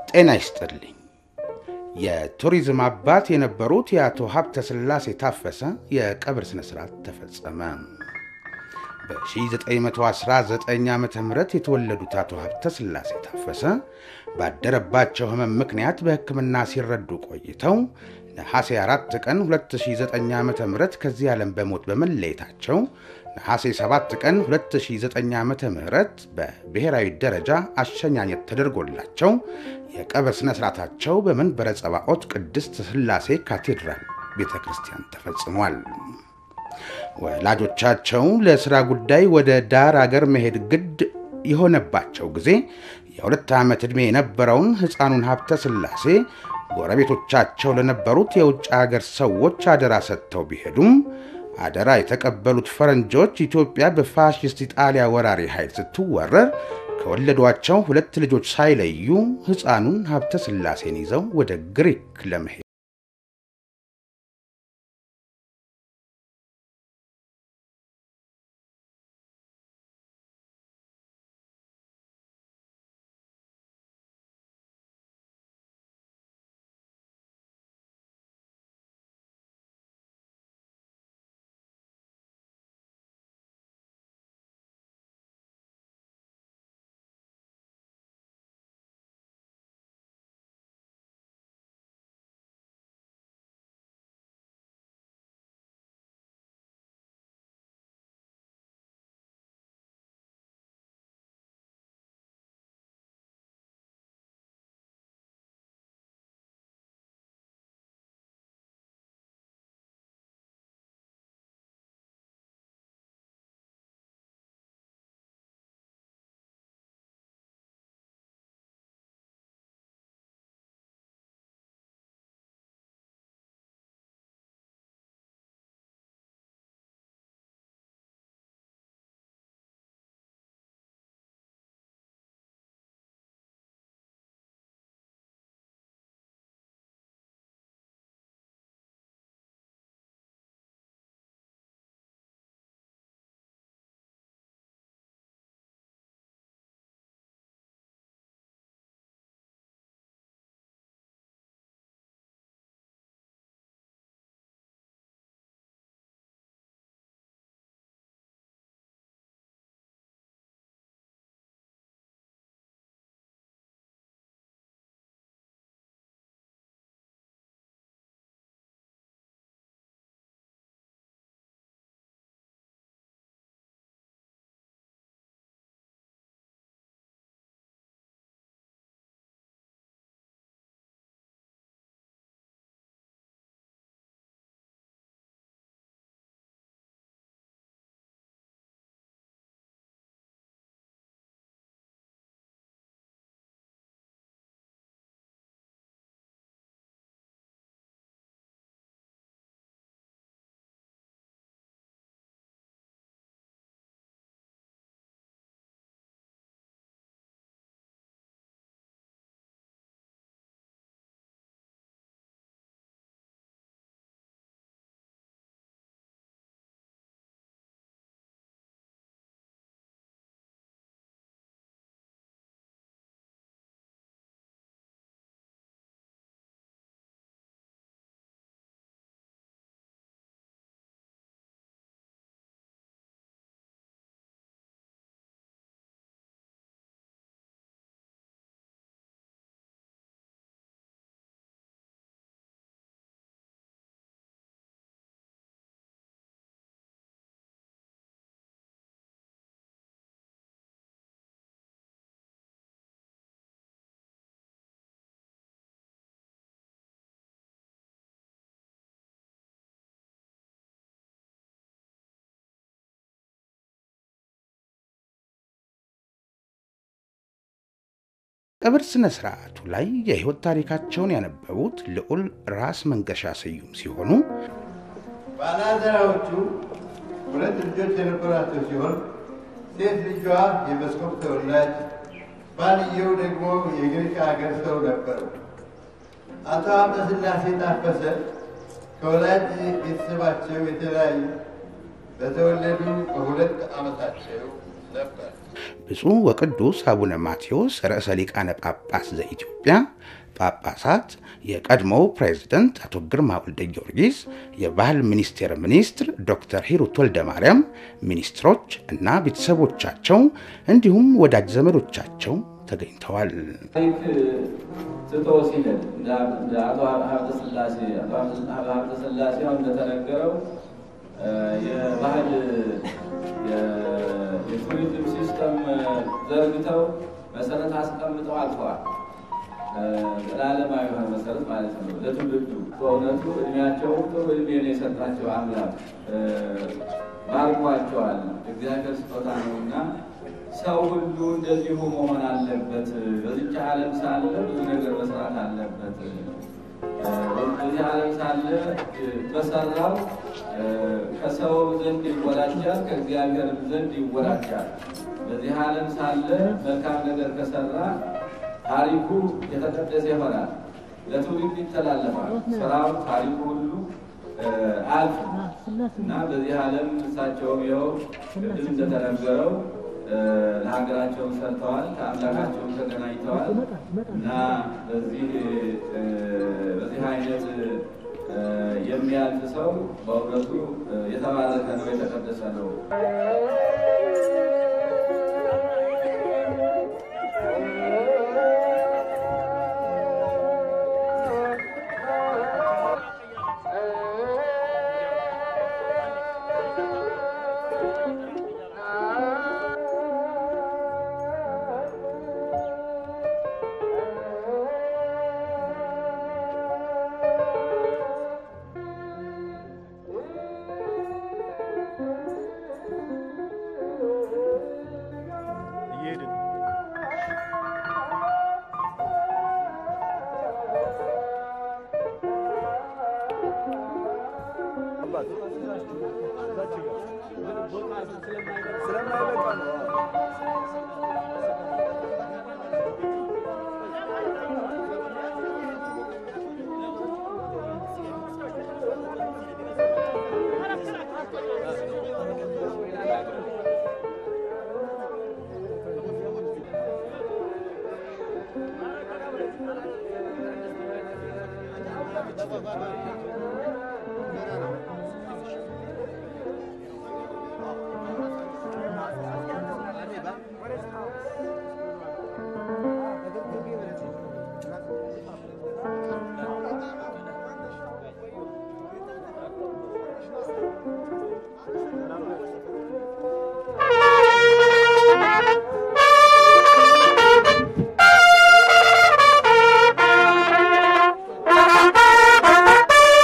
ጤና ይስጥልኝ። የቱሪዝም አባት የነበሩት የአቶ ሀብተ ሥላሴ ታፈሰ የቀብር ሥነ ሥርዓት ተፈጸመ። በ1919 ዓ ም የተወለዱት አቶ ሀብተ ሥላሴ ታፈሰ ባደረባቸው ሕመም ምክንያት በሕክምና ሲረዱ ቆይተው ነሐሴ 4 ቀን 2009 ዓ ም ከዚህ ዓለም በሞት በመለየታቸው ነሐሴ 7 ቀን 2009 ዓ ም በብሔራዊ ደረጃ አሸኛኘት ተደርጎላቸው የቀብር ሥነ ሥርዓታቸው በመንበረ ጸባዖት ቅድስት ሥላሴ ካቴድራል ቤተ ክርስቲያን ተፈጽሟል። ወላጆቻቸው ለሥራ ጉዳይ ወደ ዳር አገር መሄድ ግድ የሆነባቸው ጊዜ የሁለት ዓመት ዕድሜ የነበረውን ሕፃኑን ሀብተ ሥላሴ ጎረቤቶቻቸው ለነበሩት የውጭ አገር ሰዎች አደራ ሰጥተው ቢሄዱም አደራ የተቀበሉት ፈረንጆች ኢትዮጵያ በፋሽስት ኢጣሊያ ወራሪ ኃይል ስትወረር ከወለዷቸው ሁለት ልጆች ሳይለዩ ሕፃኑን ሀብተ ሥላሴን ይዘው ወደ ግሪክ ለመሄድ ቀብር ሥነ ሥርዓቱ ላይ የሕይወት ታሪካቸውን ያነበቡት ልዑል ራስ መንገሻ ስዩም ሲሆኑ ባላደራዎቹ ሁለት ልጆች የነበራቸው ሲሆን ሴት ልጇ የመስኮብ ተወላጅ፣ ባልየው ደግሞ የግሪክ ሀገር ሰው ነበሩ። አቶ ሀብተ ሥላሴ ታፈሰ ከወላጅ ቤተሰባቸው የተለያዩ በተወለዱ በሁለት ዓመታቸው ነበር። ብፁዕ ወቅዱስ አቡነ ማቴዎስ ርዕሰ ሊቃነ ጳጳስ ዘኢትዮጵያ ጳጳሳት፣ የቀድሞው ፕሬዝደንት አቶ ግርማ ወልደ ጊዮርጊስ፣ የባህል ሚኒስቴር ሚኒስትር ዶክተር ሂሩት ወልደ ማርያም፣ ሚኒስትሮች እና ቤተሰቦቻቸው እንዲሁም ወዳጅ ዘመዶቻቸው ተገኝተዋል። ታሪክ ትቶ ሲሄድ እንደ አቶ ሀብተ ሥላሴ አቶ ሀብተ ሥላሴ አሁን እንደተነገረው የባህል የቱሪዝም ሲስተም ዘርግተው መሰረት አስቀምጠው አልፈዋል። ዘላለማዊ የሆነ መሰረት ማለት ነው ለትውልዱ። በእውነቱ እድሜያቸው ጥሩ እድሜ ነው የሰጣቸው አምላክ ባርኳቸዋል። እግዚአብሔር ስጦታ ነው እና ሰው ሁሉ እንደዚሁ መሆን አለበት። በዚች ዓለም ሳለ ብዙ ነገር መስራት አለበት። በዚህ ዓለም ሳለ በሰራው ከሰው ዘንድ ይወራጃል፣ ከእግዚአብሔርም ዘንድ ይወራጃል። በዚህ ዓለም ሳለ መልካም ነገር ከሰራ ታሪኩ የተቀደሰ ይሆናል፣ ለትውልድ ይተላለፋል። ስራው ታሪኩ ሁሉ አልፍ እና በዚህ ዓለም እሳቸውም ይኸው ቅድም እንደተነገረው ለሀገራቸውን ሰርተዋል፣ ከአምላካቸውን ተገናኝተዋል እና በዚህ በዚህ አይነት የሚያልፍ ሰው በእውነቱ የተባረከ ነው፣ የተቀደሰ ነው። Thank you.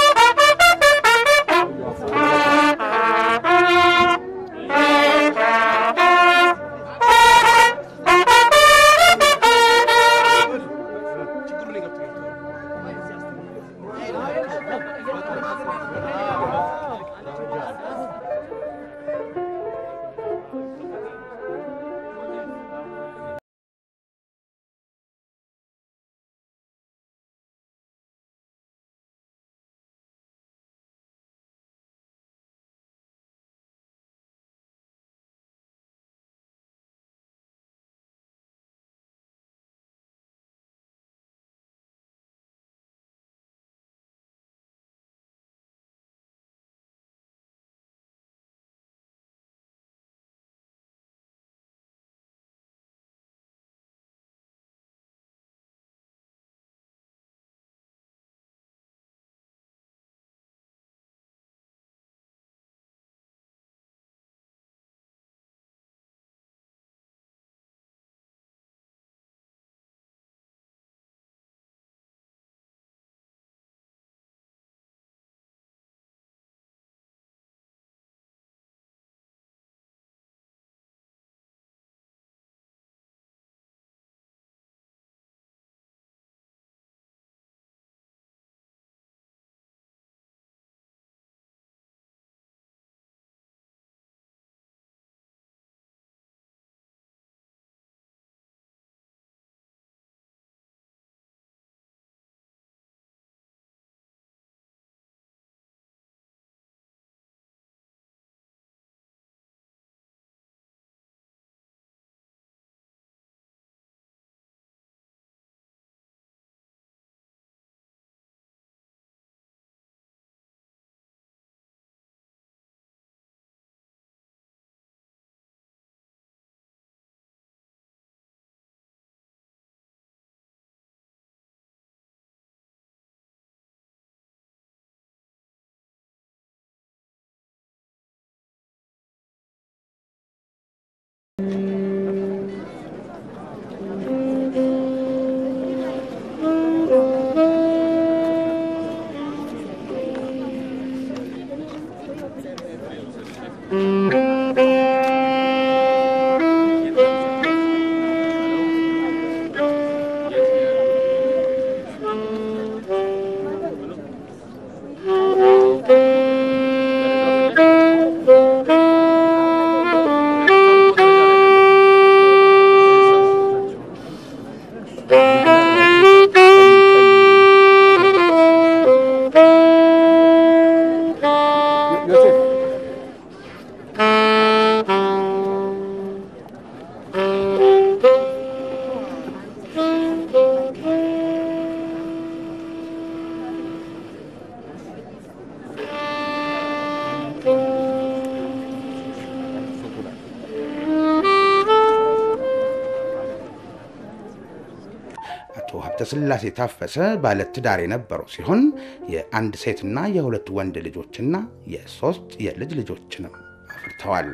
ሀብተ ሥላሴ ታፈሰ ባለትዳር የነበሩ ሲሆን የአንድ ሴትና የሁለት ወንድ ልጆችና የሶስት የልጅ ልጆችንም አፍርተዋል።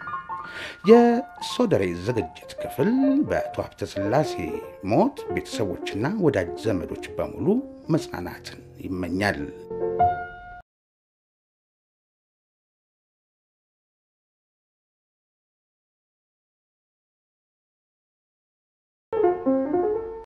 የሶደሬ ዝግጅት ክፍል በአቶ ሀብተ ሥላሴ ሞት ቤተሰቦችና ወዳጅ ዘመዶች በሙሉ መጽናናትን ይመኛል።